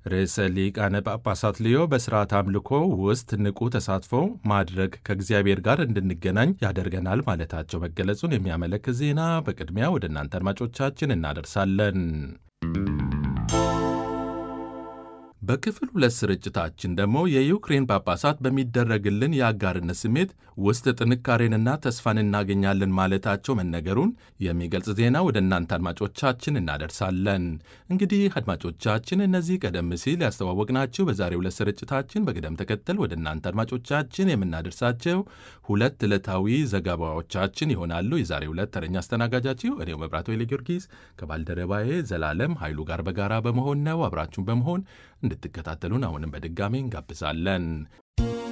ርዕሰ ሊቃነ ጳጳሳት ሊዮ በሥርዓት አምልኮ ውስጥ ንቁ ተሳትፎ ማድረግ ከእግዚአብሔር ጋር እንድንገናኝ ያደርገናል ማለታቸው መገለጹን የሚያመለክት ዜና በቅድሚያ ወደ እናንተ አድማጮቻችን እናደርሳለን። በክፍል ሁለት ስርጭታችን ደግሞ የዩክሬን ጳጳሳት በሚደረግልን የአጋርነት ስሜት ውስጥ ጥንካሬንና ተስፋን እናገኛለን ማለታቸው መነገሩን የሚገልጽ ዜና ወደ እናንተ አድማጮቻችን እናደርሳለን። እንግዲህ አድማጮቻችን እነዚህ ቀደም ሲል ያስተዋወቅናችሁ በዛሬው ሁለት ስርጭታችን በቅደም ተከተል ወደ እናንተ አድማጮቻችን የምናደርሳቸው ሁለት ዕለታዊ ዘገባዎቻችን ይሆናሉ። የዛሬ ሁለት ተረኛ አስተናጋጃችሁ እኔው መብራቶ ጊዮርጊስ ከባልደረባዬ ዘላለም ኃይሉ ጋር በጋራ በመሆን ነው። አብራችሁን በመሆን እንድትከታተሉን አሁንም በድጋሚ እንጋብዛለን።